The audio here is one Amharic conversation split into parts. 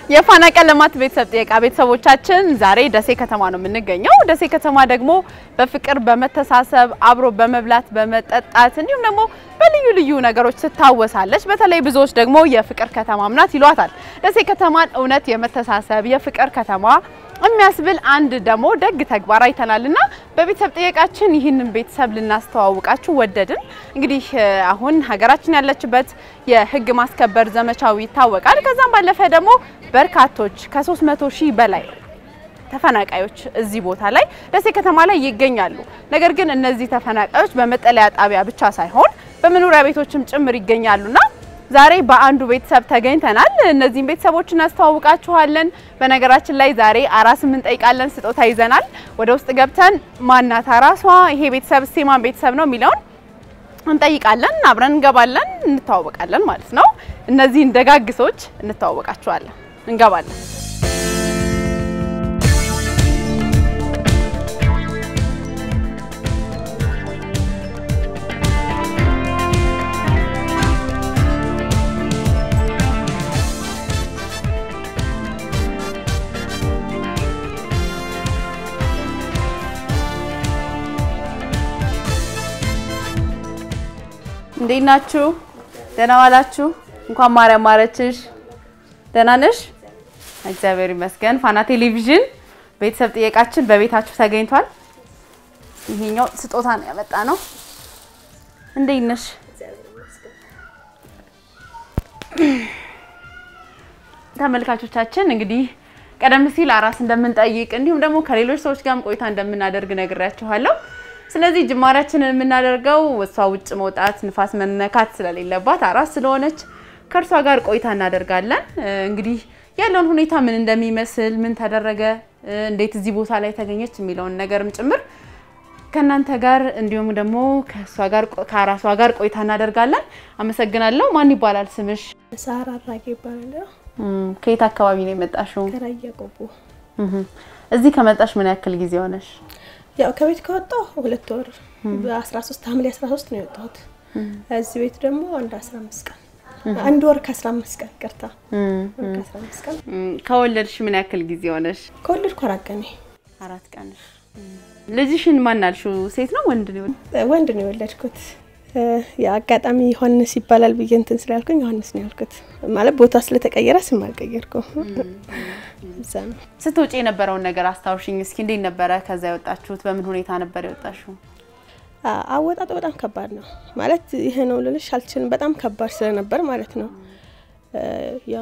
የፋና ቀለማት ቤተሰብ ጥየቃ ቤተሰቦቻችን ዛሬ ደሴ ከተማ ነው የምንገኘው። ደሴ ከተማ ደግሞ በፍቅር በመተሳሰብ አብሮ በመብላት በመጠጣት እንዲሁም ደግሞ በልዩ ልዩ ነገሮች ትታወሳለች። በተለይ ብዙዎች ደግሞ የፍቅር ከተማም ናት ይሏታል። ደሴ ከተማን እውነት የመተሳሰብ የፍቅር ከተማ የሚያስብል አንድ ደግሞ ደግ ተግባር አይተናልና በቤተሰብ ጥየቃችን ይህንን ቤተሰብ ልናስተዋውቃችሁ ወደድን። እንግዲህ አሁን ሀገራችን ያለችበት የሕግ ማስከበር ዘመቻው ይታወቃል። ከዛም ባለፈ ደግሞ በርካቶች ከ300 ሺህ በላይ ተፈናቃዮች እዚህ ቦታ ላይ ደሴ ከተማ ላይ ይገኛሉ። ነገር ግን እነዚህ ተፈናቃዮች በመጠለያ ጣቢያ ብቻ ሳይሆን በመኖሪያ ቤቶችም ጭምር ይገኛሉና ዛሬ በአንዱ ቤተሰብ ተገኝተናል። እነዚህን ቤተሰቦች እናስተዋውቃችኋለን። በነገራችን ላይ ዛሬ አራስም እንጠይቃለን፣ ስጦታ ይዘናል። ወደ ውስጥ ገብተን ማናት አራሷ፣ ይሄ ቤተሰብ እስቴማን ቤተሰብ ነው የሚለውን እንጠይቃለን። አብረን እንገባለን፣ እንተዋወቃለን ማለት ነው። እነዚህን ደጋግ ሰዎች እንተዋወቃችኋለን። እንገባለን። እንዴት ናችሁ? ደህና ዋላችሁ? እንኳን ማርያም ማረችሽ። ደህና ነሽ? እግዚአብሔር ይመስገን። ፋና ቴሌቪዥን ቤተሰብ ጥየቃችን በቤታችሁ ተገኝቷል። ይሄኛው ስጦታ ነው ያመጣ ነው። እንዴት ነሽ? ተመልካቾቻችን እንግዲህ ቀደም ሲል አራስ እንደምንጠይቅ እንዲሁም ደግሞ ከሌሎች ሰዎች ጋርም ቆይታ እንደምናደርግ ነግሬያችኋለሁ። ስለዚህ ጅማሬያችንን የምናደርገው እሷ ውጭ መውጣት ንፋስ መነካት ስለሌለባት አራስ ስለሆነች ከእርሷ ጋር ቆይታ እናደርጋለን። እንግዲህ ያለውን ሁኔታ ምን እንደሚመስል፣ ምን ተደረገ፣ እንዴት እዚህ ቦታ ላይ ተገኘች የሚለውን ነገርም ጭምር ከእናንተ ጋር እንዲሁም ደግሞ ከእሷ ጋር ከአራሷ ጋር ቆይታ እናደርጋለን። አመሰግናለሁ። ማን ይባላል ስምሽ? ሳራ አራጌ ይባላለሁ። ከየት አካባቢ ነው የመጣሽው? ከራያ ቆቦ። እዚህ ከመጣሽ ምን ያክል ጊዜ ሆነሽ? ያው ከቤት ከወጣሁ ሁለት ወር በ13 ሐምሌ 13 ነው የወጣሁት። እዚህ ቤት ደግሞ አንድ 15 ቀን አንድ ወር ከ15 ቀን ቅርታ ወር ከ15 ቀን ከወለድሽ ምን ያክል ጊዜ ሆነሽ? ከወለድኩ አራት ቀኔ። አራት ቀንሽ። ልጅሽን ማን አልሽው? ሴት ነው ወንድ ነው? ወንድ ነው የወለድኩት። የአጋጣሚ ዮሐንስ ይባላል ብዬ እንትን ስላልኩኝ ዮሐንስ ነው ያልኩት። ማለት ቦታ ስለተቀየረ ስም አልቀየርኩም። እዛ ነው። ስትወጪ የነበረውን ነገር አስታውሽኝ እስኪ። እንዴት ነበረ ከዛ የወጣችሁት? በምን ሁኔታ ነበር የወጣሽው? አወጣጡ በጣም ከባድ ነው ማለት ይሄ ነው ልልሽ አልችልም። በጣም ከባድ ስለነበር ማለት ነው። ያው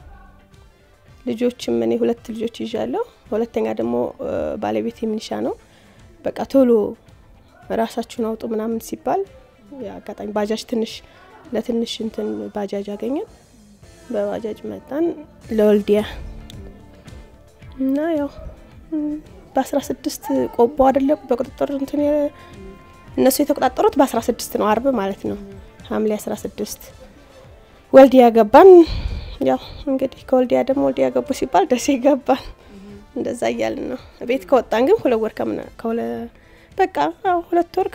ልጆችም እኔ ሁለት ልጆች ይዣለሁ። ሁለተኛ ደግሞ ባለቤት የሚኒሻ ነው። በቃ ቶሎ ራሳችሁን አውጡ ምናምን ሲባል አጋጣሚ ባጃጅ ትንሽ ለትንሽ እንትን ባጃጅ አገኘን። በባጃጅ መጣን ለወልዲያ እና ያው በአስራ ስድስት ቆቦ አይደለ በቁጥጥር እንትን እነሱ የተቆጣጠሩት በአስራ ስድስት ነው አርብ ማለት ነው ሐምሌ አስራ ስድስት ወልዲያ ገባን። ያው እንግዲህ ከወልዲያ ደግሞ ወልዲያ ገቡ ሲባል ደሴ ገባን። እንደዛ እያልን ነው ቤት ከወጣን ግን ሁለት ወር ከምና ከሁለ በቃ ሁለት ወር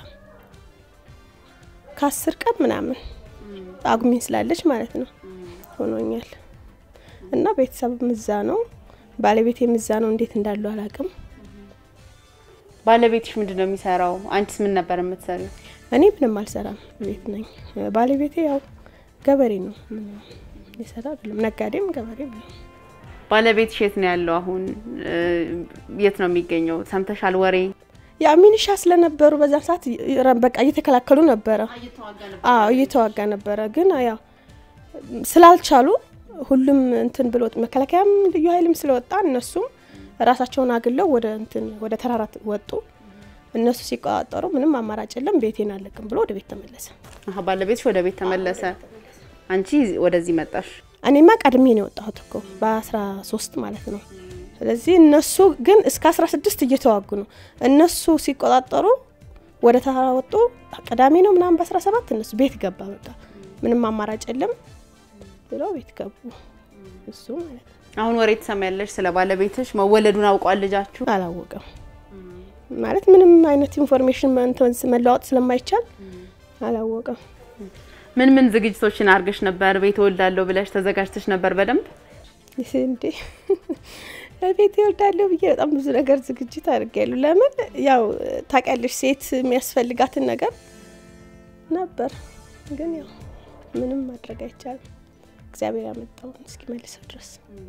ከአስር ቀን ምናምን አጉሚን ስላለች ማለት ነው ሆኖኛል። እና ቤተሰብ ምዛ ነው ባለቤት የምዛ ነው። እንዴት እንዳሉ አላውቅም። ባለቤትሽ ምንድን ነው የሚሰራው? አንቺስ ምን ነበር የምትሰሪው? እኔ ምንም አልሰራም፣ ቤት ነኝ። ባለቤቴ ያው ገበሬ ነው፣ ይሰራ አይደለም፣ ነጋዴም ገበሬም ነው። ባለቤትሽ የት ነው ያለው አሁን? የት ነው የሚገኘው? ሰምተሻል ወሬ? ያ ሚኒሻ ስለነበሩ በዛ ሰዓት በቃ እየተከላከሉ ነበረ። አዎ እየተዋጋ ነበረ። ግን ያው ስላልቻሉ ሁሉም እንትን ብሎ መከላከያም ልዩ ኃይልም ስለወጣ እነሱም ራሳቸውን አግለው ወደ እንትን ወደ ተራራ ወጡ። እነሱ ሲቆጣጠሩ ምንም አማራጭ የለም ቤቴን አለቅም ብሎ ወደ ቤት ተመለሰ። አሀ ባለቤትሽ ወደ ቤት ተመለሰ፣ አንቺ ወደዚህ መጣሽ። እኔማ ቀድሜ ነው የወጣሁት እኮ በአስራ ሶስት ማለት ነው። ስለዚህ እነሱ ግን እስከ አስራ ስድስት እየተዋጉ ነው። እነሱ ሲቆጣጠሩ ወደ ተራራ ወጡ። ቅዳሜ ነው ምናምን በአስራ ሰባት እነሱ ቤት ገባ። በቃ ምንም አማራጭ የለም ብለው ቤት ገቡ። እሱ ማለት ነው። አሁን ወሬ ትሰማያለሽ ስለ ባለቤትሽ መወለዱን አውቋል ልጃችሁ? አላወቀም ማለት ምንም አይነት ኢንፎርሜሽን መለዋወጥ ስለማይቻል አላወቀም። ምን ምን ዝግጅቶችን አድርገሽ ነበር? ቤት እወልዳለሁ ብለሽ ተዘጋጅተሽ ነበር በደንብ? እንዴ ቤት ይወልዳለሁ ብዬ በጣም ብዙ ነገር ዝግጅት አድርጌያለሁ። ለምን ያው ታውቂያለሽ ሴት የሚያስፈልጋትን ነገር ነበር፣ ግን ያው ምንም ማድረግ አይቻልም። እግዚአብሔር ያመጣውን እስኪመልሰው ድረስ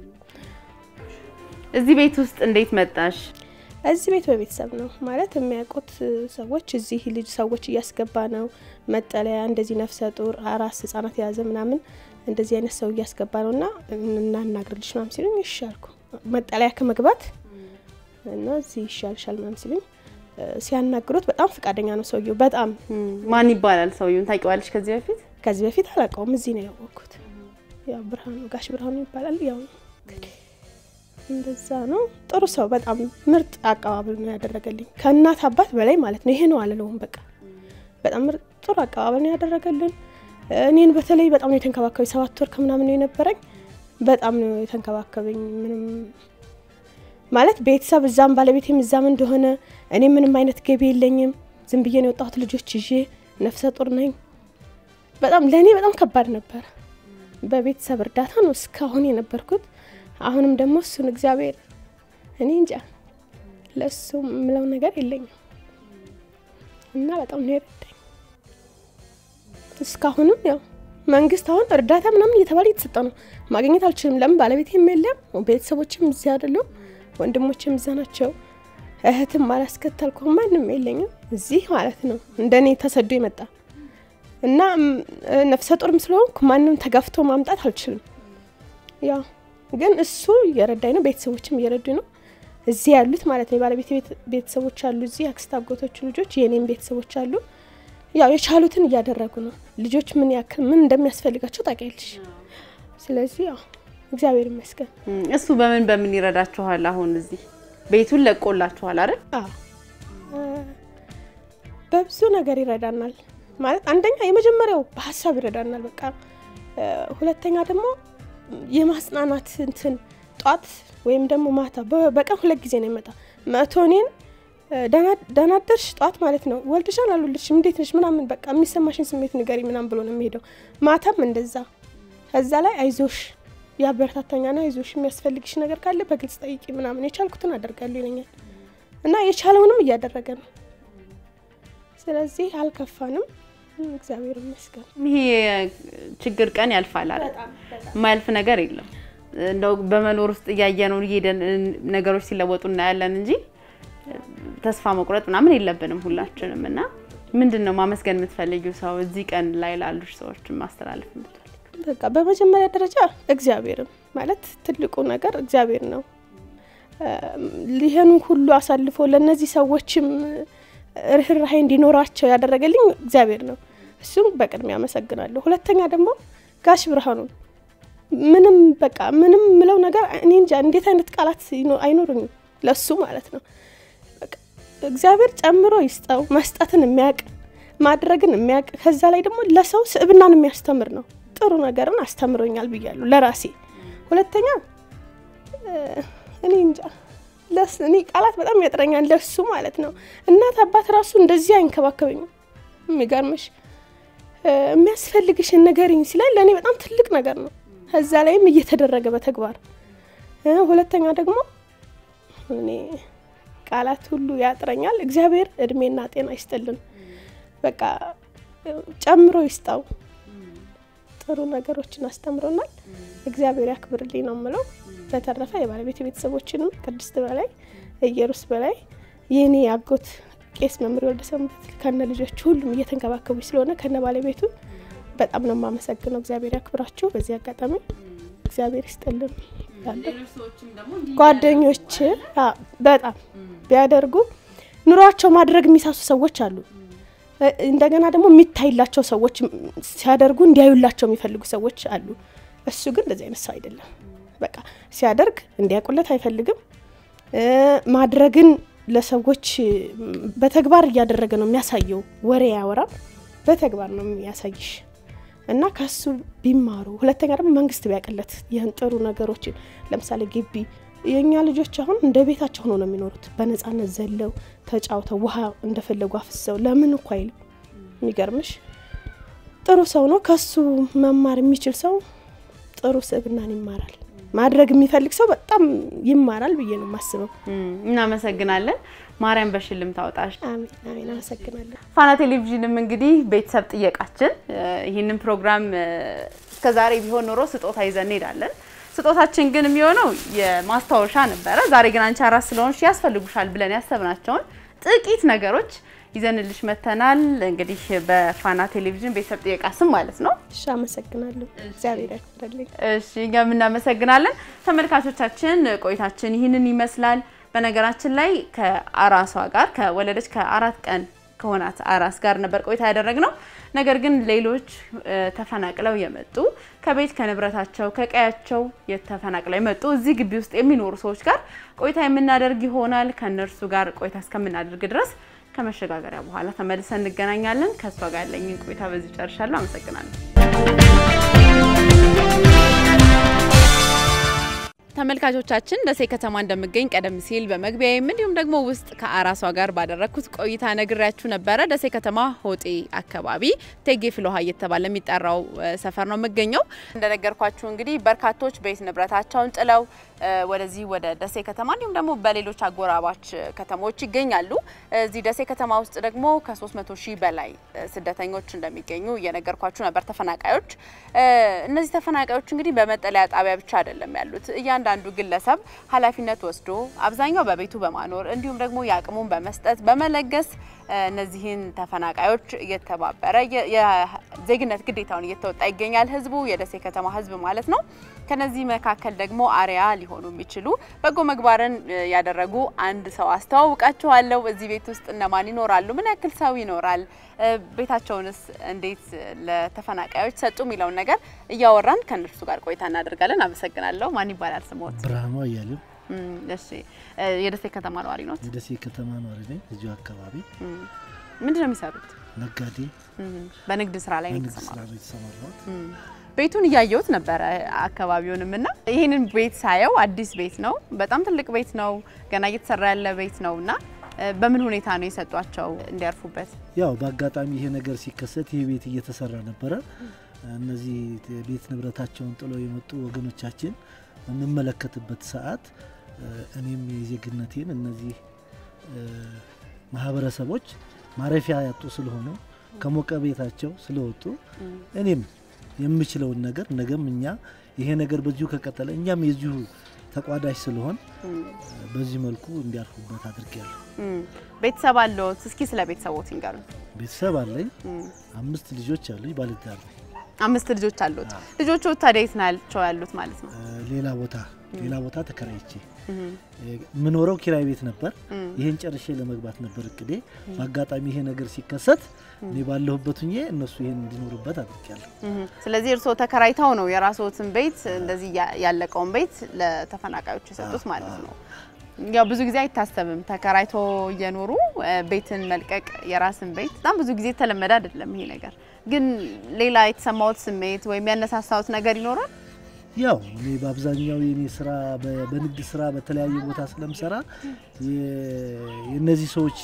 እዚህ ቤት ውስጥ እንዴት መጣሽ? እዚህ ቤት በቤተሰብ ነው ማለት የሚያውቁት ሰዎች እዚህ ልጅ ሰዎች እያስገባ ነው መጠለያ እንደዚህ ነፍሰ ጡር አራስ ህጻናት የያዘ ምናምን እንደዚህ አይነት ሰው እያስገባ ነው እና እናናግርልሽ ምናምን ሲሉኝ እሺ አልኩ። መጠለያ ከመግባት እና እዚህ ይሻልሻል ምናምን ሲሉኝ ሲያናግሩት በጣም ፈቃደኛ ነው ሰውየው። በጣም ማን ይባላል ሰውየውን ታውቂዋለሽ? ከዚህ በፊት ከዚህ በፊት አላውቀውም፣ እዚህ ነው ያወቅኩት። ያው ብርሃኑ ጋሽ ብርሃኑ ይባላል። ያው እንግዲህ እንደዛ ነው። ጥሩ ሰው፣ በጣም ምርጥ አቀባበል ነው ያደረገልኝ ከእናት አባት በላይ ማለት ነው። ይሄ ነው አልለውም። በቃ በጣም ምርጥ ጥሩ አቀባበል ነው ያደረገልን። እኔን በተለይ በጣም ነው የተንከባከበኝ። ሰባት ወር ከምናምን ነው የነበረኝ። በጣም ነው የተንከባከበኝ። ምንም ማለት ቤተሰብ እዛም ባለቤቴም እዛም እንደሆነ እኔ ምንም አይነት ገቢ የለኝም። ዝም ብዬ ነው የወጣሁት ልጆች ይዤ ነፍሰ ጡር ነኝ። በጣም ለእኔ በጣም ከባድ ነበር። በቤተሰብ እርዳታ ነው እስካሁን የነበርኩት። አሁንም ደግሞ እሱን እግዚአብሔር እኔ እንጃ ለእሱ የምለው ነገር የለኝም እና በጣም ነው የረዳኝ። እስካሁንም ያው መንግስት አሁን እርዳታ ምናምን እየተባለ እየተሰጠ ነው። ማግኘት አልችልም። ለምን ባለቤቴም የለም፣ ቤተሰቦችም እዚህ አይደሉም፣ ወንድሞችም እዛ ናቸው። እህትም አላስከተልኩ ማንም የለኝም እዚህ ማለት ነው። እንደኔ ተሰዶ የመጣ እና ነፍሰ ጡርም ስለሆንኩ ማንም ተጋፍቶ ማምጣት አልችልም። ያው ግን እሱ እየረዳኝ ነው፣ ቤተሰቦችም እየረዱ ነው። እዚህ ያሉት ማለት ነው የባለቤት ቤተሰቦች አሉ፣ እዚህ አክስት አጎቶቹ ልጆች የእኔም ቤተሰቦች አሉ። ያው የቻሉትን እያደረጉ ነው። ልጆች ምን ያክል ምን እንደሚያስፈልጋቸው ታውቂያለሽ። ስለዚህ ያው እግዚአብሔር ይመስገን። እሱ በምን በምን ይረዳችኋል? አሁን እዚህ ቤቱን ለቆላችኋል አይደል? አዎ በብዙ ነገር ይረዳናል። ማለት አንደኛ የመጀመሪያው በሀሳብ ይረዳናል። በቃ ሁለተኛ ደግሞ የማጽናናት እንትን ጧት ወይም ደግሞ ማታ በቀን ሁለት ጊዜ ነው ይመጣ መቶ እኔን ደህና አደርሽ ጧት ማለት ነው ወልድሻል አልወልድሽም እንዴት ነሽ ምናምን በቃ የሚሰማሽን ስሜት ንገሪ ምናምን ብሎ ነው የሚሄደው። ማታም እንደዛ ከዛ ላይ አይዞሽ ያበረታታኛና አይዞሽ የሚያስፈልግሽ ነገር ካለ በግልጽ ጠይቂ ምናምን የቻልኩትን አደርጋለሁ ይለኛል እና የቻለውንም እያደረገ ነው። ስለዚህ አልከፋንም፣ እግዚአብሔር ይመስገን። ይሄ ችግር ቀን ያልፋል አይደል? የማያልፍ ነገር የለም። እንደው በመኖር ውስጥ እያየነው እየሄደን ነገሮች ሲለወጡ እናያለን እንጂ ተስፋ መቁረጥ ምናምን የለብንም ሁላችንም። እና ምንድን ነው ማመስገን የምትፈልጊው ሰው እዚህ ቀን ላይ ላሉሽ ሰዎች ማስተላለፍ የምትፈልጊው? በቃ በመጀመሪያ ደረጃ እግዚአብሔርም ማለት ትልቁ ነገር እግዚአብሔር ነው። ይህን ሁሉ አሳልፎ ለእነዚህ ሰዎችም ርኅራሄ እንዲኖራቸው ያደረገልኝ እግዚአብሔር ነው። እሱም በቅድሚያ አመሰግናለሁ። ሁለተኛ ደግሞ ጋሽ ብርሃኑን ምንም በቃ ምንም ምለው ነገር እኔ እንጃ እንዴት አይነት ቃላት አይኖሩኝም ለሱ ማለት ነው። እግዚአብሔር ጨምሮ ይስጠው። መስጠትን የሚያውቅ ማድረግን የሚያውቅ ከዛ ላይ ደግሞ ለሰው ስዕብናን የሚያስተምር ነው። ጥሩ ነገርን አስተምሮኛል ብያለሁ ለራሴ። ሁለተኛ እኔ እንጃ እኔ ቃላት በጣም ያጥረኛል ለሱ ማለት ነው። እናት አባት ራሱ እንደዚህ አይንከባከበኝም። የሚገርምሽ የሚያስፈልግሽን ንገሪኝ ሲላል ለእኔ በጣም ትልቅ ነገር ነው። ከዛ ላይም እየተደረገ በተግባር ሁለተኛ ደግሞ እኔ ቃላት ሁሉ ያጥረኛል። እግዚአብሔር እድሜና ጤና ይስጥልን። በቃ ጨምሮ ይስጣው። ጥሩ ነገሮችን አስተምሮናል። እግዚአብሔር ያክብርልኝ ነው የምለው። በተረፈ የባለቤት ቤተሰቦችንም ቅድስት በላይ እየሩስ በላይ የኔ አጎት ቄስ መምህር ወልደ ሰንበት ከነ ልጆቹ ሁሉም እየተንከባከቡ ስለሆነ ከነ ባለቤቱ በጣም ነው የማመሰግነው። እግዚአብሔር ያክብራችሁ። በዚህ አጋጣሚ እግዚአብሔር ይስጥልን። ጓደኞች በጣም ቢያደርጉ ኑሯቸው ማድረግ የሚሳሱ ሰዎች አሉ። እንደገና ደግሞ የሚታይላቸው ሰዎች ሲያደርጉ እንዲያዩላቸው የሚፈልጉ ሰዎች አሉ። እሱ ግን እንደዚህ አይነት ሰው አይደለም። በቃ ሲያደርግ እንዲያውቁለት አይፈልግም። ማድረግን ለሰዎች በተግባር እያደረገ ነው የሚያሳየው። ወሬ አያወራም፣ በተግባር ነው የሚያሳይሽ እና ከሱ ቢማሩ። ሁለተኛ ደግሞ መንግስት ቢያቅለት ይህን ጥሩ ነገሮችን ለምሳሌ ግቢ የእኛ ልጆች አሁን እንደ ቤታቸው ሆነው ነው የሚኖሩት። በነጻነት ዘለው ተጫውተው ውሃ እንደፈለጉ አፍሰው ለምን እኮ አይልም። የሚገርምሽ ጥሩ ሰው ነው። ከሱ መማር የሚችል ሰው ጥሩ ስብዕናን ይማራል። ማድረግ የሚፈልግ ሰው በጣም ይማራል ብዬ ነው የማስበው። እናመሰግናለን። ማርያም በሽልም ታውጣሽ። አሜን አሜን። አመሰግናለሁ። ፋና ቴሌቪዥንም እንግዲህ ቤተሰብ ጥየቃችን ይህንን ፕሮግራም እስከዛሬ ቢሆን ኖሮ ስጦታ ይዘን እንሄዳለን። ስጦታችን ግን የሚሆነው የማስታወሻ ነበረ። ዛሬ ግን አንቺ አራስ ስለሆንሽ ያስፈልጉሻል ብለን ያሰብናቸውን ጥቂት ነገሮች ይዘንልሽ መተናል። እንግዲህ በፋና ቴሌቪዥን ቤተሰብ ጥየቃ ስም ማለት ነው። እሺ፣ አመሰግናለሁ። እግዚአብሔር ያክብርልኝ። እሺ እኛም እናመሰግናለን። ተመልካቾቻችን ቆይታችን ይህንን ይመስላል። በነገራችን ላይ ከአራሷ ጋር ከወለደች ከአራት ቀን ከሆናት አራስ ጋር ነበር ቆይታ ያደረግነው። ነገር ግን ሌሎች ተፈናቅለው የመጡ ከቤት ከንብረታቸው ከቀያቸው የተፈናቅለው የመጡ እዚህ ግቢ ውስጥ የሚኖሩ ሰዎች ጋር ቆይታ የምናደርግ ይሆናል። ከእነርሱ ጋር ቆይታ እስከምናደርግ ድረስ ከመሸጋገሪያ በኋላ ተመልሰን እንገናኛለን። ከእሷ ጋር ያለኝን ቆይታ በዚህ ጨርሻለሁ። አመሰግናለሁ። ተመልካቾቻችን ደሴ ከተማ እንደምገኝ ቀደም ሲል በመግቢያዬም እንዲሁም ደግሞ ውስጥ ከአራሷ ጋር ባደረግኩት ቆይታ ነግሬያችሁ ነበረ። ደሴ ከተማ ሆጤ አካባቢ ቴጌ ፍልውሃ እየተባለ የሚጠራው ሰፈር ነው የምገኘው። እንደነገርኳችሁ እንግዲህ በርካቶች ቤት ንብረታቸውን ጥለው ወደዚህ ወደ ደሴ ከተማ እንዲሁም ደግሞ በሌሎች አጎራባች ከተሞች ይገኛሉ። እዚህ ደሴ ከተማ ውስጥ ደግሞ ከ300 ሺህ በላይ ስደተኞች እንደሚገኙ እየነገርኳችሁ ነበር፣ ተፈናቃዮች። እነዚህ ተፈናቃዮች እንግዲህ በመጠለያ ጣቢያ ብቻ አይደለም ያሉት እያንዳንዱ ግለሰብ ኃላፊነት ወስዶ አብዛኛው በቤቱ በማኖር እንዲሁም ደግሞ የአቅሙን በመስጠት በመለገስ እነዚህን ተፈናቃዮች እየተባበረ የዜግነት ግዴታውን እየተወጣ ይገኛል። ህዝቡ የደሴ ከተማ ህዝብ ማለት ነው። ከነዚህ መካከል ደግሞ አርያ ሊሆኑ የሚችሉ በጎ ምግባርን ያደረጉ አንድ ሰው አስተዋውቃችኋለሁ። እዚህ ቤት ውስጥ እነማን ይኖራሉ? ምን ያክል ሰው ይኖራል? ቤታቸውንስ እንዴት ለተፈናቃዮች ሰጡ? የሚለውን ነገር እያወራን ከእነርሱ ጋር ቆይታ እናደርጋለን። አመሰግናለሁ። ማን ይባላል ስሞት? ብርሃኑ አያሌው እሺ፣ የደሴ ከተማ ነዋሪ ኖት? የደሴ ከተማ ነዋሪ ነኝ። እዚሁ አካባቢ ምንድን ነው የሚሰሩት? ነጋዴ በንግድ ስራ ላይ ነው በንግድ ስራ የተሰማሩት? ነው የተሰማራሁት። ቤቱን እያየሁት ነበረ አካባቢውንም እና ይህንን ቤት ሳየው አዲስ ቤት ነው። በጣም ትልቅ ቤት ነው። ገና እየተሰራ ያለ ቤት ነው እና በምን ሁኔታ ነው የሰጧቸው እንዲያርፉበት? ያው በአጋጣሚ ይሄ ነገር ሲከሰት ይህ ቤት እየተሰራ ነበረ። እነዚህ ቤት ንብረታቸውን ጥለው የመጡ ወገኖቻችን በምመለከትበት ሰዓት እኔም የዜግነቴን እነዚህ ማህበረሰቦች ማረፊያ ያጡ ስለሆኑ ከሞቀ ቤታቸው ስለወጡ እኔም የምችለውን ነገር ነገም እኛ ይሄ ነገር በዚሁ ከቀጠለ እኛም የዚሁ ተቋዳሽ ስለሆን በዚህ መልኩ እንዲያርፉበት አድርጌያለሁ። ቤተሰብ አለዎት? እስኪ ስለ ቤተሰቦት ይንገሩን። ቤተሰብ አለኝ። አምስት ልጆች አሉኝ። ባለትዳር ነኝ። አምስት ልጆች አሉት። ልጆቹ ታዲያ የት ናቸው ያሉት ማለት ነው? ሌላ ቦታ ሌላ ቦታ ተከራይቼ የምኖረው ኪራይ ቤት ነበር። ይህን ጨርሼ ለመግባት ነበር እቅዴ። በአጋጣሚ ይሄ ነገር ሲከሰት እኔ ባለሁበት ሁኜ እነሱ ይሄን እንዲኖሩበት አድርጌያለሁ። ስለዚህ እርስዎ ተከራይተው ነው የራስዎትን ቤት እንደዚህ ያለቀውን ቤት ለተፈናቃዮች የሰጡት ማለት ነው። ያው ብዙ ጊዜ አይታሰብም ተከራይቶ እየኖሩ ቤትን መልቀቅ የራስን ቤት በጣም ብዙ ጊዜ የተለመደ አይደለም ይሄ ነገር። ግን ሌላ የተሰማዎት ስሜት ወይም ያነሳሳዎት ነገር ይኖራል? ያው እኔ በአብዛኛው የኔ ስራ በንግድ ስራ በተለያየ ቦታ ስለምሰራ የእነዚህ ሰዎች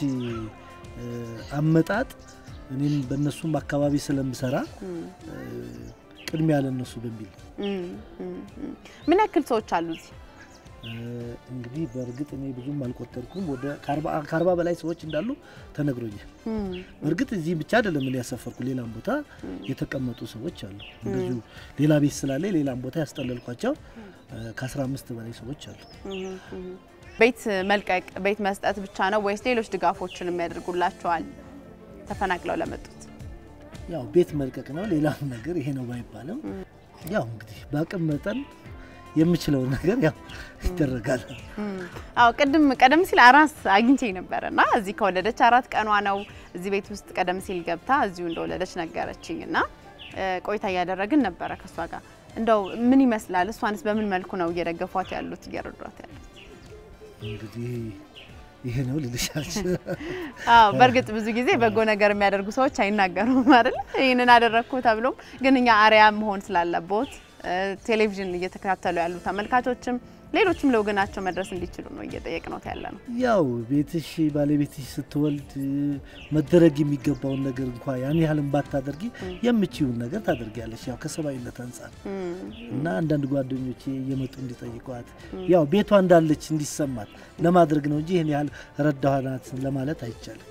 አመጣጥ እኔም በእነሱም አካባቢ ስለምሰራ ቅድሚያ ለነሱ በሚል ምን ያክል ሰዎች አሉ እዚህ? እንግዲህ በእርግጥ እኔ ብዙም አልቆጠርኩም። ወደ ከአርባ በላይ ሰዎች እንዳሉ ተነግሮኛል። በእርግጥ እዚህ ብቻ አይደለም እኔ ያሰፈርኩ፣ ሌላም ቦታ የተቀመጡ ሰዎች አሉ። እንደዚሁ ሌላ ቤት ስላለ ሌላም ቦታ ያስጠለልኳቸው ከ15 በላይ ሰዎች አሉ። ቤት መልቀቅ ቤት መስጠት ብቻ ነው ወይስ ሌሎች ድጋፎችን የሚያደርጉላቸዋል? ተፈናቅለው ለመጡት ያው ቤት መልቀቅ ነው። ሌላም ነገር ይሄ ነው ባይባልም ያው እንግዲህ በአቅም መጠን የምችለውን ነገር ያው ይደረጋል። አዎ ቅድም ቀደም ሲል አራስ አግኝቼ ነበር እና እዚህ ከወለደች አራት ቀኗ ነው። እዚህ ቤት ውስጥ ቀደም ሲል ገብታ እዚሁ እንደወለደች ነገረችኝ እና ቆይታ እያደረግን ነበረ ከእሷ ጋር። እንደው ምን ይመስላል? እሷንስ በምን መልኩ ነው እየደገፏት ያሉት እየረዷት ያሉት? እንግዲህ ይሄ ነው ልልሻች። አዎ በእርግጥ ብዙ ጊዜ በጎ ነገር የሚያደርጉ ሰዎች አይናገሩም አይደል? ይህንን አደረግኩ ተብሎም ግን እኛ አርያ መሆን ስላለቦት ቴሌቪዥን እየተከታተሉ ያሉ ተመልካቾችም ሌሎችም ለወገናቸው መድረስ እንዲችሉ ነው እየጠየቅነው ያለ ነው። ያው ቤትሽ ባለቤትሽ ስትወልድ መደረግ የሚገባውን ነገር እንኳ ያን ያህልም ባታደርጊ የምችውን ነገር ታደርጊያለሽ። ያው ከሰብአዊነት አንጻር እና አንዳንድ ጓደኞቼ እየመጡ እንዲጠይቋት ያው ቤቷ እንዳለች እንዲሰማት ለማድረግ ነው እንጂ ይህን ያህል ረዳኋናት ለማለት አይቻልም።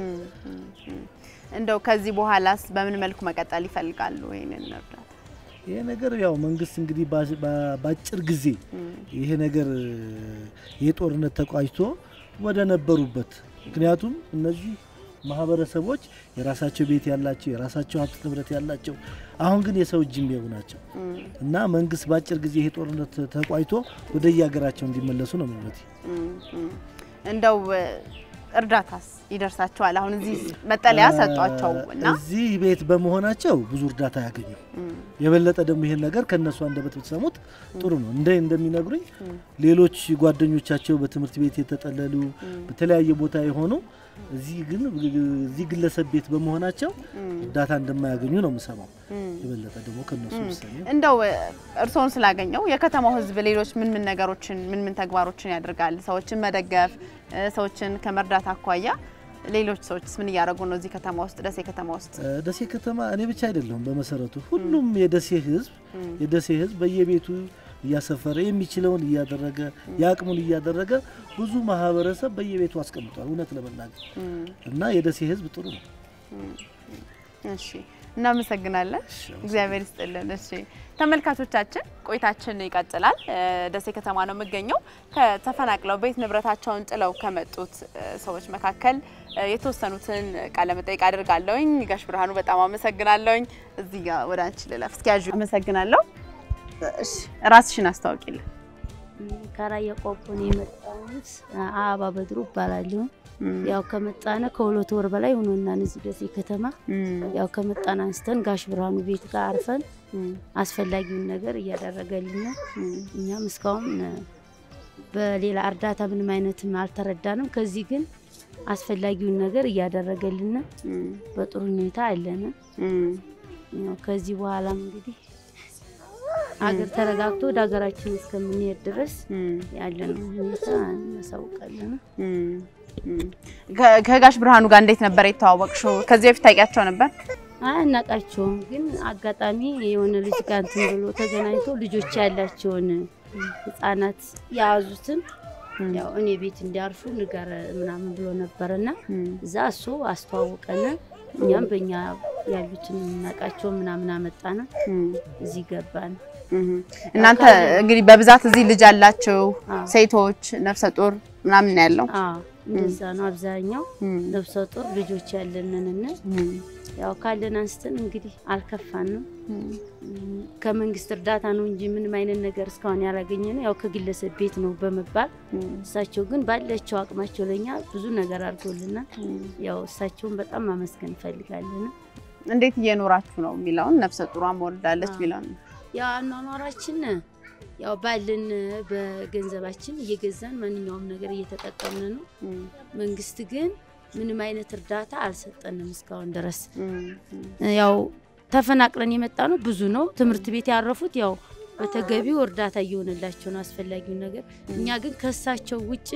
እንደው ከዚህ በኋላስ በምን መልኩ መቀጠል ይፈልጋሉ ይህንን እርዳታ? ይሄ ነገር ያው መንግስት እንግዲህ በ- በ- በአጭር ጊዜ ይሄ ነገር ይሄ ጦርነት ተቋጭቶ ወደ ነበሩበት ምክንያቱም እነዚህ ማህበረሰቦች የራሳቸው ቤት ያላቸው የራሳቸው ሀብት ንብረት ያላቸው አሁን ግን የሰው እጅ የሚያዩ ናቸው እና መንግስት በአጭር ጊዜ ይሄ ጦርነት ተቋጭቶ ወደ የሀገራቸው እንዲመለሱ ነው ምኞቴ። እንደው እርዳታስ ይደርሳቸዋል? አሁን እዚህ መጠለያ ሰጧቸው እና እዚህ ቤት በመሆናቸው ብዙ እርዳታ ያገኙ። የበለጠ ደግሞ ይሄን ነገር ከነሱ አንደበት ብትሰሙት ጥሩ ነው። እንደ እንደሚነግሩኝ ሌሎች ጓደኞቻቸው በትምህርት ቤት የተጠለሉ በተለያየ ቦታ የሆኑ እዚህ ግን እዚህ ግለሰብ ቤት በመሆናቸው እርዳታ እንደማያገኙ ነው የምሰማው። የበለጠ ደግሞ ከነሱ ብሰሚ እንደው እርስዎን ስላገኘው የከተማው ሕዝብ ሌሎች ምን ምን ነገሮችን ምን ምን ተግባሮችን ያደርጋል? ሰዎችን መደገፍ፣ ሰዎችን ከመርዳት አኳያ ሌሎች ሰዎችስ ምን እያደረጉ ነው? እዚህ ከተማ ውስጥ ደሴ ከተማ ውስጥ ደሴ ከተማ እኔ ብቻ አይደለሁም። በመሰረቱ ሁሉም የደሴ ህዝብ የደሴ ህዝብ በየቤቱ እያሰፈረ የሚችለውን እያደረገ የአቅሙን እያደረገ ብዙ ማህበረሰብ በየቤቱ አስቀምጧል። እውነት ለመናገር እና የደሴ ህዝብ ጥሩ ነው። እሺ እናመሰግናለን። እግዚአብሔር ይስጥልን። እሺ ተመልካቾቻችን ቆይታችን ይቀጥላል። ደሴ ከተማ ነው የምገኘው። ከተፈናቅለው ቤት ንብረታቸውን ጥለው ከመጡት ሰዎች መካከል የተወሰኑትን ቃለ መጠይቅ አድርጋለሁኝ። ጋሽ ብርሃኑ በጣም አመሰግናለሁኝ። እዚህ ጋር ወደ አንቺ ልለፍ። እስኪ ያዡ። አመሰግናለሁ። እሺ ራስሽን አስታውቂልን። ከራያ ቆቦ ነው የመጣሁት። አበባ በድሩ እባላለሁ። ያው ከመጣነ ከሁለት ወር በላይ ሆኖናል እዚህ ደሴ ከተማ። ያው ከመጣን አንስተን ጋሽ ብርሃኑ ቤት ጋር አርፈን አስፈላጊውን ነገር እያደረገልን ነው። እኛም እስካሁን በሌላ እርዳታ ምንም አይነትም አልተረዳንም። ከዚህ ግን አስፈላጊውን ነገር እያደረገልን በጥሩ ሁኔታ አለን። ያው ከዚህ በኋላም እንግዲህ አገር ተረጋግቶ ወደ ሀገራችን እስከምንሄድ ድረስ ያለነው ሁኔታ እናሳውቃለን። ከጋሽ ብርሃኑ ጋር እንዴት ነበር የተዋወቅሽው? ከዚህ በፊት ታውቂያቸው ነበር? አናቃቸውም፣ ግን አጋጣሚ የሆነ ልጅ ጋር እንትን ብሎ ተገናኝቶ ልጆች ያላቸውን ህጻናት የያዙትን ያው እኔ ቤት እንዲያርፉ ንገር ምናምን ብሎ ነበርና እዛ እሱ አስተዋወቀን። እኛም በእኛ ያሉትን የምናውቃቸው ምናምን አመጣነ፣ እዚህ ገባን። እናንተ እንግዲህ በብዛት እዚህ ልጅ ያላችሁ ሴቶች፣ ነፍሰ ጡር ምናምን ያለው እንደዛ ነው። አብዛኛው ነፍሰ ጡር ልጆች ያለንን ያው ካለን አንስተን እንግዲህ አልከፋንም። ከመንግስት እርዳታ ነው እንጂ ምንም አይነት ነገር እስካሁን ያላገኘ ነው። ያው ከግለሰብ ቤት ነው በመባል እሳቸው ግን ባላቸው አቅማቸው ለኛ ብዙ ነገር አድርጎልናል። ያው እሳቸውን በጣም ማመስገን እንፈልጋለን። እንዴት እየኖራችሁ ነው የሚለውን ነፍሰ ጡሯን ወልዳለች የሚለውን ያው አኗኗራችን ያው ባለን በገንዘባችን እየገዛን ማንኛውም ነገር እየተጠቀምን ነው። መንግስት ግን ምንም አይነት እርዳታ አልሰጠንም እስካሁን ድረስ። ያው ተፈናቅለን የመጣ ነው ብዙ ነው። ትምህርት ቤት ያረፉት ያው በተገቢው እርዳታ እየሆነላቸው ነው አስፈላጊውን ነገር። እኛ ግን ከሳቸው ውጭ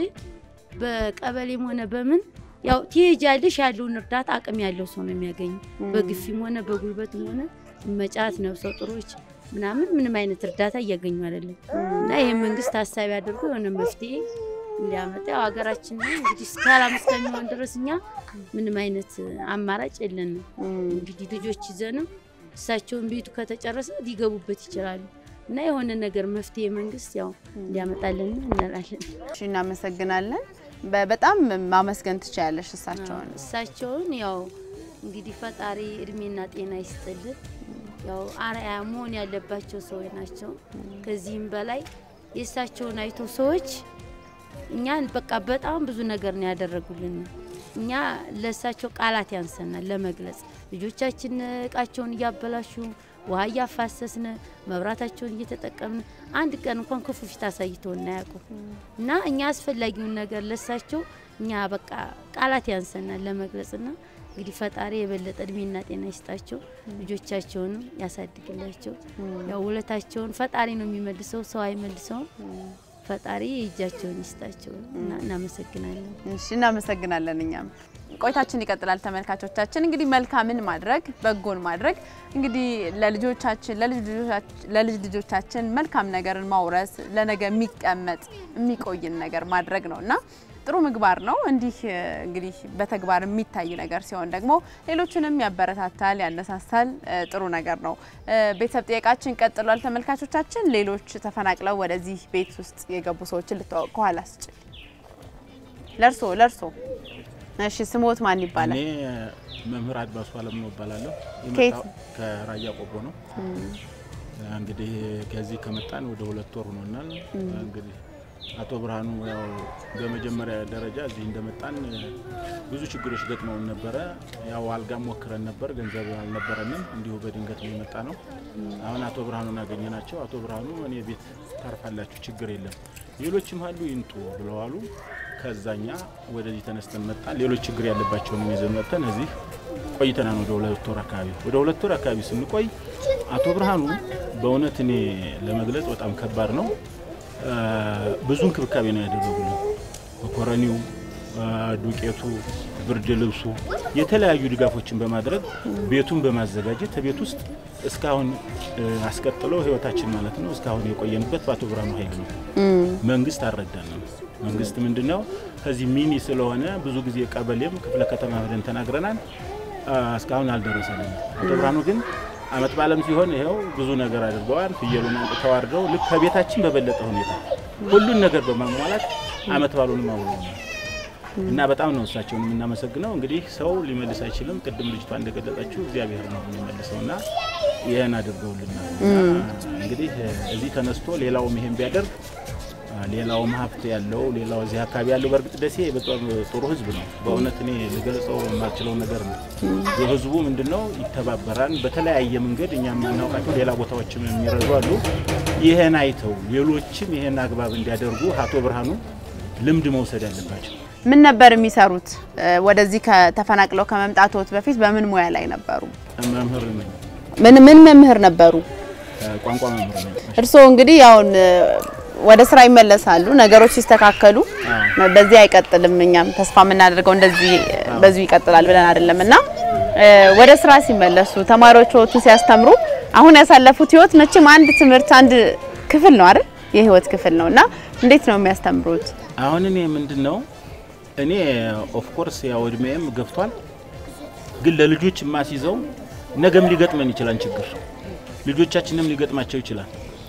በቀበሌም ሆነ በምን ያው ትሄጃለሽ ያለውን እርዳታ አቅም ያለው ሰው ነው የሚያገኙ። በግፊም ሆነ በጉልበትም ሆነ መጫት ነፍሰ ጡሮች ምናምን ምንም አይነት እርዳታ እያገኙ አይደለም። እና ይህ መንግስት ሀሳቢ አድርጎ የሆነ መፍትሄ እንዲያመጣ ያው ሀገራችን እንግዲህ ሰላም እስከሚሆን ድረስ እኛ ምንም አይነት አማራጭ የለንም። እንግዲህ ልጆች ይዘንም እሳቸውን ቤቱ ከተጨረሰ ሊገቡበት ይችላሉ እና የሆነ ነገር መፍትሄ መንግስት ያው እንዲያመጣልን እንላለን። እሺ እናመሰግናለን። በጣም ማመስገን ትችያለሽ እሳቸውን። እሳቸውን ያው እንግዲህ ፈጣሪ እድሜና ጤና ይስጥልን። ያው አርአያ መሆን ያለባቸው ሰዎች ናቸው። ከዚህም በላይ የእሳቸውን አይቶ ሰዎች እኛን በቃ በጣም ብዙ ነገር ነው ያደረጉልን። እኛ ለእሳቸው ቃላት ያንሰናል ለመግለጽ። ልጆቻችን እቃቸውን እያበላሹ ውሃ እያፋሰስን መብራታቸውን እየተጠቀምን አንድ ቀን እንኳን ክፉ ፊት አሳይተው እናያውቁም እና እኛ አስፈላጊውን ነገር ለእሳቸው እኛ በቃ ቃላት ያንሰናል ለመግለጽና እንግዲህ ፈጣሪ የበለጠ እድሜና ጤና ይስጣቸው፣ ልጆቻቸውንም ያሳድግላቸው። ያው ውለታቸውን ፈጣሪ ነው የሚመልሰው፣ ሰው አይመልሰውም። ፈጣሪ እጃቸውን ይስጣቸው እና እናመሰግናለን። እሺ እናመሰግናለን። እኛም ቆይታችን ይቀጥላል። ተመልካቾቻችን እንግዲህ መልካምን ማድረግ በጎን ማድረግ እንግዲህ ለልጆቻችን ለልጅ ልጆቻችን- ለልጅ ልጆቻችን መልካም ነገርን ማውረስ ለነገ የሚቀመጥ የሚቆይን ነገር ማድረግ ነው እና ጥሩ ምግባር ነው። እንዲህ እ, እንግዲህ በተግባር የሚታይ ነገር ሲሆን ደግሞ ሌሎችንም ያበረታታል፣ ያነሳሳል። እ, ጥሩ ነገር ነው። እ, ቤተሰብ ጥያቄያችን ቀጥሏል። ተመልካቾቻችን ሌሎች ተፈናቅለው ወደዚህ ቤት ውስጥ የገቡ ሰዎችን ልተዋወቅ። ከኋላ ስጭ ለርሶ ለርሶ እሺ፣ ስሞት ማን ይባላል? እኔ መምህር አድማሱ አለም ነው እባላለሁ። ከየት? የመጣው ከራያ ቆቦ ነው። እንግዲህ ከዚህ ከመጣን ወደ ሁለት ወር ሆኖናል። እንግዲህ አቶ ብርሃኑ ያው በመጀመሪያ ደረጃ እዚህ እንደመጣን ብዙ ችግሮች ገጥመውን ነበረ። ያው አልጋም ሞክረን ነበር፣ ገንዘብ አልነበረንም። እንዲሁ በድንገት ነው የመጣ ነው። አሁን አቶ ብርሃኑን አገኘናቸው። አቶ ብርሃኑ እኔ ቤት ታርፋላችሁ፣ ችግር የለም፣ ሌሎችም አሉ ይምጡ ብለዋሉ። ከዛኛ ወደዚህ ተነስተን መጣን። ሌሎች ችግር ያለባቸውን ይዘን መጥተን እዚህ ቆይተናል። ወደ ሁለት ወር አካባቢ ወደ ሁለት ወር አካባቢ ስንቆይ አቶ ብርሃኑ በእውነት እኔ ለመግለጽ በጣም ከባድ ነው። አ፣ ብዙ እንክብካቤ ነው ያደረጉልን። መኮረኒው፣ አ፣ ዱቄቱ፣ ብርድ ልብሱ፣ የተለያዩ ድጋፎችን በማድረግ ቤቱን በማዘጋጀት ቤት ውስጥ እስካሁን እ፣ አስቀጥለው ህይወታችን ማለት ነው እስካሁን የቆየንበት በአቶ ብርሃኑ ኃይል ነው። መንግስት አልረዳንም። መንግስት ምንድን ነው ከዚህ ሚኒ ስለሆነ ብዙ ጊዜ ቀበሌም ክፍለ ከተማ ሄደን ተናግረናል። አ፣ እስካሁን አልደረሰንም። አቶ ብርሃኑ ግን አመት በዓለም ሲሆን ይኸው ብዙ ነገር አድርገዋል። ፍየሉን አንጥተው አርደው ልክ ከቤታችን በበለጠ ሁኔታ ሁሉን ነገር በማሟላት አመት በዓሉንም አውለውናል እና በጣም ነው እሳቸውን የምናመሰግነው። እንግዲህ ሰው ሊመልስ አይችልም። ቅድም ልጅቷ እንደገለጸችው እግዚአብሔር ነው የሚመልሰው እና ይህን አድርገውልናል። እና እንግዲህ እዚህ ተነስቶ ሌላውም ይሄን ቢያደርግ ሌላውም ሀብት ያለው ሌላው እዚህ አካባቢ ያለው በእርግጥ ደሴ በጣም ጥሩ ህዝብ ነው። በእውነት እኔ ልገልጸው የማልችለው ነገር ነው። የህዝቡ ምንድነው ይተባበራል በተለያየ መንገድ እኛ የማናውቃቸው ሌላ ቦታዎችም የሚረዱ አሉ። ይህን አይተው ሌሎችም ይህን አግባብ እንዲያደርጉ አቶ ብርሃኑ ልምድ መውሰድ አለባቸው። ምን ነበር የሚሰሩት? እ፣ ወደዚህ ከተፈናቅለው ከመምጣቶት በፊት በምን ሙያ ላይ ነበሩ? መምህር ነኝ፣ ምን ምን መምህር ነበሩ? ቋንቋ መምህር ነኝ። እርስዎ እንግዲህ ያውን እ፣ ወደ ስራ ይመለሳሉ። ነገሮች ሲስተካከሉ በዚህ አይቀጥልም። እኛም ተስፋ የምናደርገው እንደዚህ በዚሁ ይቀጥላል ብለን አይደለም እና እ፣ ወደ ስራ ሲመለሱ ተማሪዎቹን ሲያስተምሩ አሁን ያሳለፉት ህይወት መቼም አንድ ትምህርት አንድ ክፍል ነው አይደል? የህይወት ክፍል ነው እና እንዴት ነው የሚያስተምሩት? አሁን እኔ ምንድን ነው እኔ ኦፍኮርስ ያው እድሜም ገፍቷል፣ ግን ለልጆች የማስይዘው ነገም ሊገጥመን ይችላል ችግር ልጆቻችንም ሊገጥማቸው ይችላል።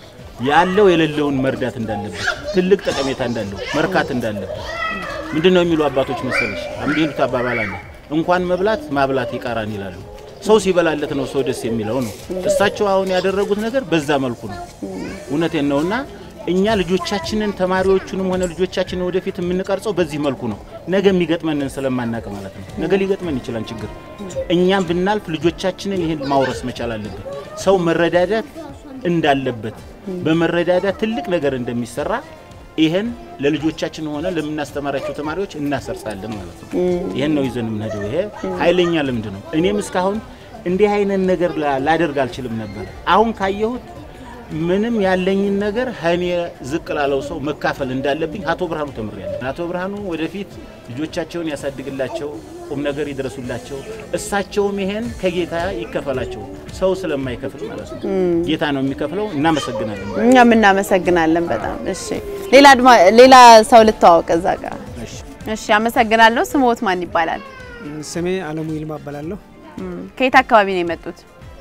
ያለው የሌለውን መርዳት እንዳለበት ትልቅ ጠቀሜታ እንዳለው መርካት እንዳለበት ምንድን ነው የሚሉ አባቶች መሰለሽ የሚሉት አባባል አለ። እንኳን መብላት ማብላት ይቀራን ይላሉ። ሰው ሲበላለት ነው ሰው ደስ የሚለው ነው። እሳቸው አሁን ያደረጉት ነገር በዛ መልኩ ነው። እውነቴን ነውና እኛ ልጆቻችንን ተማሪዎቹንም ሆነ ልጆቻችንን ወደፊት የምንቀርጸው በዚህ መልኩ ነው። ነገ የሚገጥመንን ስለማናቅ ማለት ነው። ነገ ሊገጥመን ይችላል ችግር። እኛም ብናልፍ ልጆቻችንን ይህን ማውረስ መቻል አለብን። ሰው መረዳዳት እንዳለበት በመረዳዳት ትልቅ ነገር እንደሚሰራ ይህን ለልጆቻችን ሆነ ለምናስተማራቸው ተማሪዎች እናሰርጻለን ማለት ነው። ይህን ነው ይዘን የምንሄደው። ይሄ ኃይለኛ ልምድ ነው። እኔም እስካሁን እንዲህ አይነት ነገር ላ- ላደርግ አልችልም ነበር። አሁን ካየሁት ምንም ያለኝን ነገር ከእኔ ዝቅ ላለው ሰው መካፈል እንዳለብኝ አቶ ብርሃኑ ተምሬያለሁ። አቶ ብርሃኑ ወደፊት ልጆቻቸውን ያሳድግላቸው፣ ቁም ነገር ይድረሱላቸው። እሳቸውም ይሄን ከጌታ ይከፈላቸው። ሰው ስለማይከፍል ማለት ነው፣ ጌታ ነው የሚከፍለው። እናመሰግናለን። እኛም እናመሰግናለን በጣም እሺ። ሌላ አድማ ሌላ ሰው ልተዋወቅ እዛ ጋር እሺ። እሺ፣ አመሰግናለሁ። ስሞት ማን ይባላል? ስሜ አለሙ ይልማ እባላለሁ። እም፣ ከየት አካባቢ ነው የመጡት?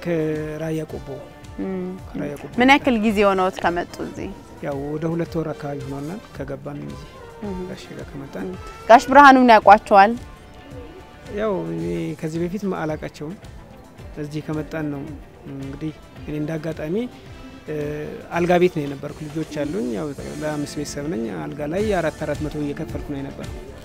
ከራያ ቆቦ ከራያ ቆቦ ምን ያክል ጊዜ ሆነዎት ከመጡ እዚህ? ያው ወደ ሁለት ወር አካባቢ ሆኖናል ከገባን እዚህ ጋሼ ጋር ከመጣን። ጋሽ ብርሃኑን ያውቋቸዋል? ያው እኔ ከዚህ በፊት አላቃቸውም። እዚህ ከመጣን ነው እንግዲህ እኔ እንደ አጋጣሚ እ፣ አልጋ ቤት ነው የነበርኩ። ልጆች አሉኝ። ያው ለአምስት ቤተሰብ ነኝ። አልጋ ላይ አራት አራት መቶ እየከፈልኩ ነው የነበር።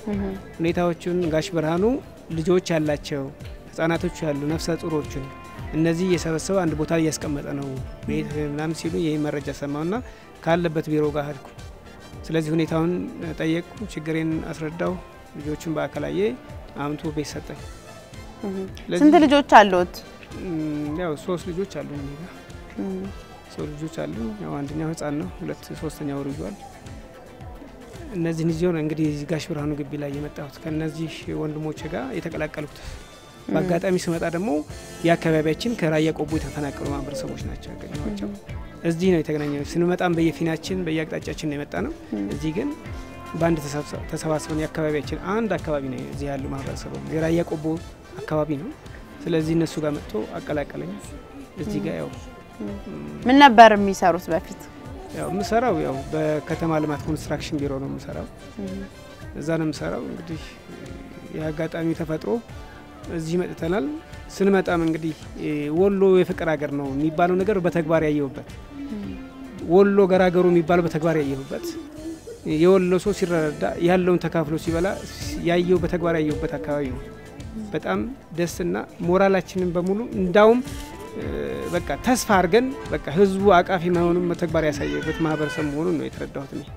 ሁኔታዎቹን ጋሽ ብርሃኑ ልጆች ያላቸው ህጻናቶች ያሉ ነፍሰ ጡሮችን እነዚህ እየሰበሰበ አንድ ቦታ እያስቀመጠ ነው ቤት ምናምን ሲሉ ይህ መረጃ ሰማውና ካለበት ቢሮ ጋር ሄድኩ። ስለዚህ ሁኔታውን ጠየቅኩ፣ ችግሬን አስረዳው። ልጆቹን በአካላዬ አምቶ ቤት ሰጠኝ። ስለዚህ- ስንት ልጆች አሉት? እም፣ ያው ሶስት ልጆች አሉ እኔ ጋር ሶስት ልጆች አሉ። ያው አንደኛው ህጻን ነው፣ ሁለት ሶስተኛው ወር ይዟል። እነዚህን ይዞ ነው እንግዲህ እዚህ ጋሽ ብርሃኑ ግቢ ላይ የመጣሁት ከእነዚህ ወንድሞች ጋር የተቀላቀልኩት። በአጋጣሚ ስመጣ ደግሞ የአካባቢያችን ከራያ ቆቦ የተፈናቀሉ ማህበረሰቦች ናቸው ያገኘኋቸው። እዚህ ነው የተገናኘ ነው። ስንመጣም በየፊናችን በየአቅጣጫችን ነው የመጣ ነው። እዚህ ግን በአንድ ተሰብሰ- ተሰባስበን የአካባቢያችን አንድ አካባቢ ነው እዚህ ያሉ ማህበረሰቡ የራያ ቆቦ አካባቢ ነው። ስለዚህ እነሱ ጋር መጥቶ አቀላቀለኝ። እዚህ ጋር ያው ምን ነበር የሚሰሩት በፊት? ያው የምሰራው ያው በከተማ ልማት ኮንስትራክሽን ቢሮ ነው የምሰራው። እዛ ነው የምሰራው። እንግዲህ የአጋጣሚ ተፈጥሮ እዚህ መጥተናል። ስንመጣም እንግዲህ እ ወሎ የፍቅር ሀገር ነው የሚባለው ነገር በተግባር ያየሁበት፣ ወሎ ገራገሩ የሚባለው በተግባር ያየሁበት፣ የወሎ ሰው ሲረዳዳ ያለውን ተካፍሎ ሲበላ ያየው በተግባር ያየሁበት አካባቢ ነው። በጣም ደስና ሞራላችንን በሙሉ እንዳውም እ በቃ ተስፋ አድርገን በቃ ህዝቡ አቃፊ መሆኑን በተግባር ያሳየበት ማህበረሰብ መሆኑን ነው የተረዳሁት እኔ።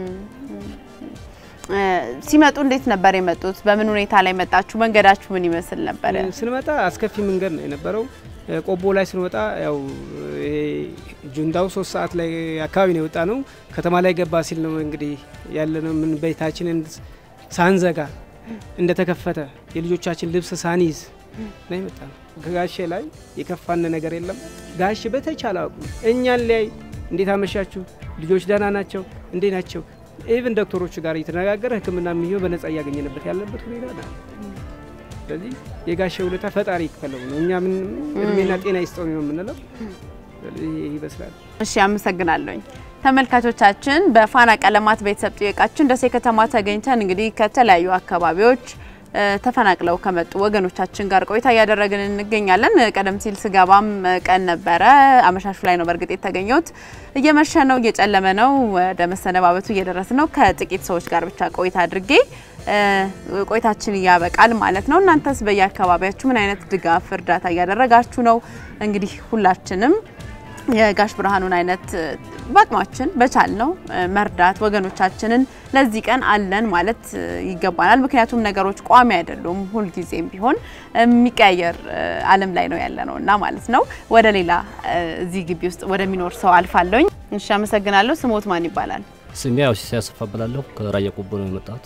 እ ሲመጡ እንዴት ነበር የመጡት? በምን ሁኔታ ላይ መጣችሁ? መንገዳችሁ ምን ይመስል ነበረ? ስንመጣ አስከፊ መንገድ ነው የነበረው። እ ቆቦ ላይ ስንወጣ ያው ይሄ ጁንዳው ሶስት ሰዓት ላይ አካባቢ ነው የወጣ ነው። ከተማ ላይ ገባ ሲል ነው እንግዲህ ያለነው ምን ቤታችንን ሳንዘጋ እንደተከፈተ የልጆቻችን ልብስ ሳንይዝ ነው የመጣ ነው። ከጋሼ ላይ የከፋን ነገር የለም። ጋሼ በተቻለ አቅሙ እኛን ሊያይ እንዴት አመሻችሁ፣ ልጆች ደህና ናቸው፣ እንዴ ናቸው ኢቭን ዶክተሮቹ ጋር እየተነጋገረ ሕክምና የሚሆን በነጻ እያገኘንበት ያለበት ሁኔታ ነው። ስለዚህ የጋሼ ውለታ ፈጣሪ ይክፈለው ነው። እኛ ምን እድሜና ጤና ይስጠው ነው የምንለው። ስለዚህ ይህ ይመስላል። እሺ አመሰግናለሁኝ። ተመልካቾቻችን በፋና ቀለማት ቤተሰብ ጥየቃችን ደሴ ከተማ ተገኝተን እንግዲህ ከተለያዩ አካባቢዎች እ ተፈናቅለው ከመጡ ወገኖቻችን ጋር ቆይታ እያደረግን እንገኛለን። ቀደም ሲል ስገባም ቀን ነበረ፣ አመሻሹ ላይ ነው በእርግጥ የተገኘሁት። እየመሸ ነው፣ እየጨለመ ነው፣ ወደ መሰነባበቱ እየደረስ ነው። ከጥቂት ሰዎች ጋር ብቻ ቆይታ አድርጌ እ ቆይታችን እያበቃል ማለት ነው። እናንተስ በየአካባቢያችሁ ምን አይነት ድጋፍ እርዳታ እያደረጋችሁ ነው? እንግዲህ ሁላችንም የጋሽ ብርሃኑን አይነት በአቅማችን በቻል ነው መርዳት ወገኖቻችንን ለዚህ ቀን አለን ማለት ይገባናል። ምክንያቱም ነገሮች ቋሚ አይደሉም። ሁልጊዜም ቢሆን የሚቀያየር ዓለም ላይ ነው ያለ ነው እና ማለት ነው። ወደ ሌላ እዚህ ግቢ ውስጥ ወደሚኖር ሰው አልፋለሁኝ። እሺ፣ አመሰግናለሁ። ስሞት ማን ይባላል? ስሜ ያው ሲሳይ አሰፋ እባላለሁ። ከራያ ቆቦ ነው የመጣሁት።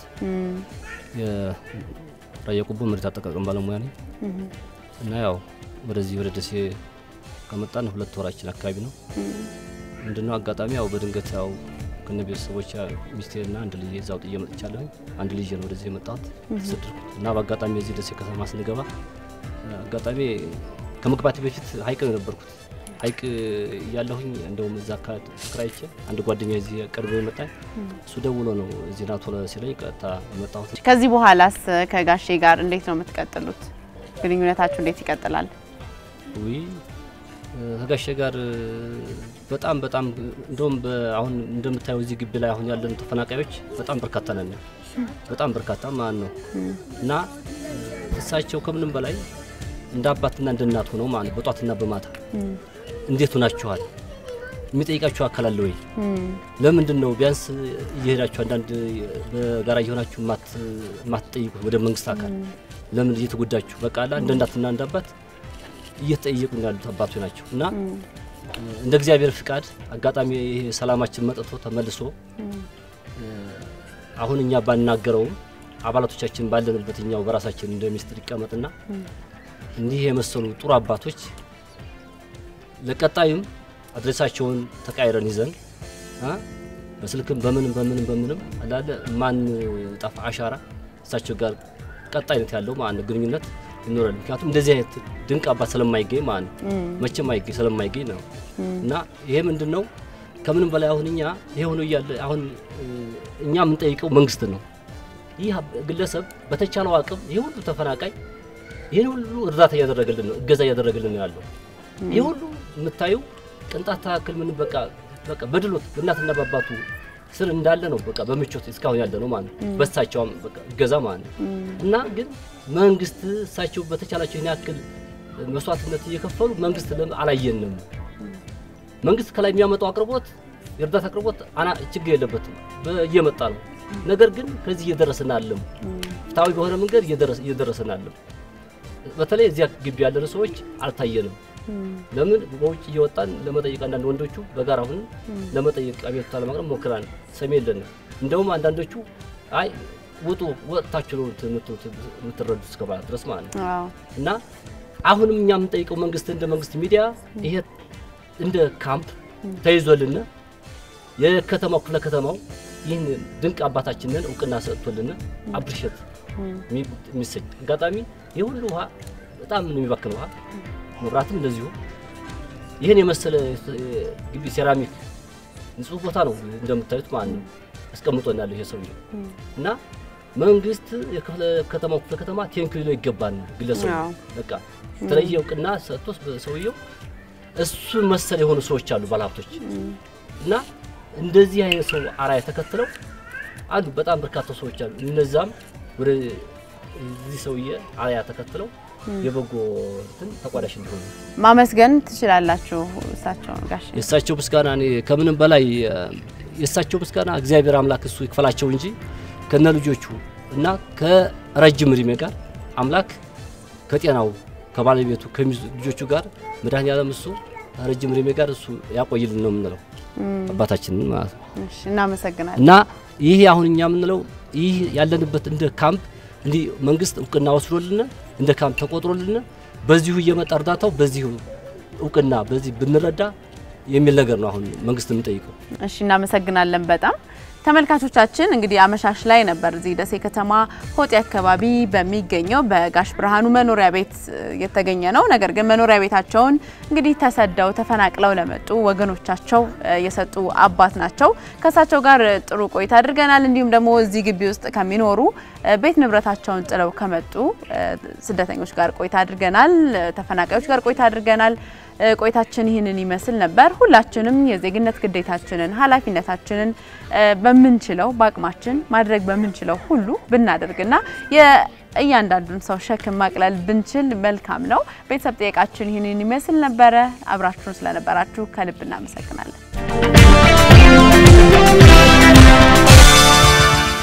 የራያ ቆቦ መሬት አጠቃቀም ባለሙያ ነኝ እና ያው ወደዚህ ወደ ደሴ ከመጣን ሁለት ወራችን አካባቢ ነው። ምንድነው አጋጣሚ ያው በድንገት ያው ከነ ቤተሰቦች ሚስቴና አንድ ልጅ እዛው ጥዬ መጥቻለሁ። አንድ ልጅ ነው ወደዚህ የመጣሁት ተሰደድኩት እና በአጋጣሚ እዚህ ደሴ ከተማ ስንገባ አጋጣሚ ከመግባቴ በፊት ሀይቅ ነው የነበርኩት። ሀይቅ እያለሁኝ እንደውም እዛ ተከራይቼ አንድ ጓደኛ እዚህ ቅርብ የመጣኝ እሱ ደውሎ ነው እዚህ ና ቶሎ ሲለኝ ቀጥታ የመጣሁት። ከዚህ በኋላስ ከጋሼ ጋር እንዴት ነው የምትቀጥሉት? ግንኙነታችሁ እንዴት ይቀጥላል? ውይ ከጋሼ ጋር በጣም በጣም እንደውም አሁን እንደምታየው እዚህ ግቢ ላይ አሁን ያለን ተፈናቃዮች በጣም በርካታ ነን። በጣም በርካታ ማለት ነው እና እሳቸው ከምንም በላይ እንደ አባትና እንደ እናት ሆነው ማለት ነው በጧትና በማታ እንዴት ሆናችኋል የሚጠይቃችሁ አካል አለ ወይ? ለምንድን ነው ቢያንስ እየሄዳችሁ አንዳንድ በጋራ እየሆናችሁ ማትጠይቁት ወደ መንግስት አካል ለምን እየተጎዳችሁ በቃ አላ እንደ እናትና እንደ አባት እየተጠየቁ ያሉት አባቶች ናቸው እና እንደ እግዚአብሔር ፍቃድ አጋጣሚ ይሄ ሰላማችን መጥቶ ተመልሶ አሁን እኛ ባናገረውም አባላቶቻችን ባለንበት እኛው በራሳችን እንደ ሚስጥር ይቀመጥና እንዲህ የመሰሉ ጥሩ አባቶች ለቀጣዩም አድሬሳቸውን ተቃይረን ይዘን በስልክም በምንም በምንም በምንም አላለ ማን ጠፋ አሻራ እሳቸው ጋር ቀጣይነት ያለው ማለት ነው ግንኙነት ይኖራል። ምክንያቱም እንደዚህ አይነት ድንቅ አባት ስለማይገኝ ማለት ነው መቼም አይገኝ ስለማይገኝ ነው እና ይሄ ምንድን ነው ከምንም በላይ አሁን እኛ ይሄ ሆኖ እያለ አሁን እኛ የምንጠይቀው መንግስት ነው። ይህ ግለሰብ በተቻለው አቅም ይህ ሁሉ ተፈናቃይ ይህን ሁሉ እርዳታ እያደረገልን ነው፣ እገዛ እያደረገልን ነው ያለው። ይህ ሁሉ የምታዩ ቅንጣት ታክል ምን በቃ በቃ በድሎት በእናትና በአባቱ ስር እንዳለ ነው በቃ በምቾት እስካሁን ያለ ነው ማለት ነው። በሳቸውም በቃ እገዛ ማለት ነው እና ግን መንግስት እሳቸው በተቻላቸው ይህን ያክል መስዋዕትነት እየከፈሉ መንግስት አላየንም። መንግስት ከላይ የሚያመጣው አቅርቦት የእርዳታ አቅርቦት አና ችግር የለበትም እየመጣ ነው። ነገር ግን ከዚህ እየደረስን አለም ፍትሐዊ በሆነ መንገድ እየደረስን አለም። በተለይ እዚያ ግቢ ያለን ሰዎች አልታየንም። ለምን በውጭ እየወጣን ለመጠየቅ አንዳንድ ወንዶቹ በጋራ አሁን ለመጠየቅ አቤቱታ ለማቅረብ ሞክራል። ሰሚ የለንም። እንደውም አንዳንዶቹ አይ ውጡ ወጥታችሁ ነው የምትረዱት እስከ ማለት ድረስ ማለት ነው። አዎ እና አሁንም እኛ የምንጠይቀው መንግስት እንደ መንግስት ሚዲያ ይሄ እንደ ካምፕ ተይዞልን የከተማው ክፍለ ከተማው ይህን ድንቅ አባታችንን እውቅና ሰጥቶልን አፕሪሼት የሚሰጥ አጋጣሚ ይህ ሁሉ ውሃ በጣም ነው የሚባክን ውሃ፣ መብራትም እንደዚሁ ይህን የመሰለ ግቢ ሴራሚክ ንጹህ ቦታ ነው እንደምታዩት ማለት ነው አስቀምጦናል ይሄ ሰውዬ እና መንግስት የክፍለ ከተማው ክፍለ ከተማ ቴንኪዩ ሊለው ይገባል። ግለሰቡ አዎ። በቃ የተለየ እውቅና ሰጥቶ ሰውየው እሱ መሰል የሆኑ ሰዎች አሉ ባለሀብቶች እና እንደዚህ አይነት ሰው አራያ ተከትለው አሉ በጣም በርካታ ሰዎች አሉ። እነዛም ወደ እዚህ ሰውዬ አራያ ተከትለው የበጎ እንትን ተቋዳሽ እንዲሆኑ ማመስገን ትችላላችሁ እሳቸውን ጋሽ የእሳቸው ምስጋና እኔ ከምንም በላይ እ፣ የእሳቸው ምስጋና እግዚአብሔር አምላክ እሱ ይክፈላቸው እንጂ ከነ ልጆቹ እና ከረጅም እድሜ ጋር አምላክ ከጤናው ከባለቤቱ ከሚዝ- ልጆቹ ጋር መድኃኔዓለም እሱ ረጅም እድሜ ጋር እሱ ያቆይልን ነው የምንለው አባታችንን ማለት ነው። እሺ እናመሰግናለን እና ይህ አሁን እኛ የምንለው ይህ ያለንበት እንደ ካምፕ እንዲህ መንግስት እውቅና ወስዶልን እንደ ካምፕ ተቆጥሮልን በዚሁ እየመጣ እርዳታው በዚሁ እውቅና በዚህ ብንረዳ የሚል ነገር ነው አሁን መንግስት የምንጠይቀው። እሺ እናመሰግናለን በጣም ተመልካቾቻችን እንግዲህ አመሻሽ ላይ ነበር እዚህ ደሴ ከተማ ሆጤ አካባቢ በሚገኘው በጋሽ ብርሃኑ መኖሪያ ቤት እ, የተገኘ ነው። ነገር ግን መኖሪያ ቤታቸውን እንግዲህ ተሰደው ተፈናቅለው ለመጡ ወገኖቻቸው እ, የሰጡ አባት ናቸው። ከእሳቸው ጋር እ, ጥሩ ቆይታ አድርገናል። እንዲሁም ደግሞ እዚህ ግቢ ውስጥ ከሚኖሩ እ, ቤት ንብረታቸውን ጥለው ከመጡ እ, ስደተኞች ጋር ቆይታ አድርገናል። እ, ተፈናቃዮች ጋር ቆይታ አድርገናል። እ, ቆይታችን ይህንን ይመስል ነበር። ሁላችንም የዜግነት ግዴታችንን ኃላፊነታችንን እ, በምንችለው በአቅማችን ማድረግ በምንችለው ሁሉ ብናደርግና የእያንዳንዱን ሰው ሸክም ማቅለል ብንችል መልካም ነው። ቤተሰብ ጥያቄያችን ይህንን ይመስል ነበረ። አብራችሁን ስለነበራችሁ ከልብ እናመሰግናለን።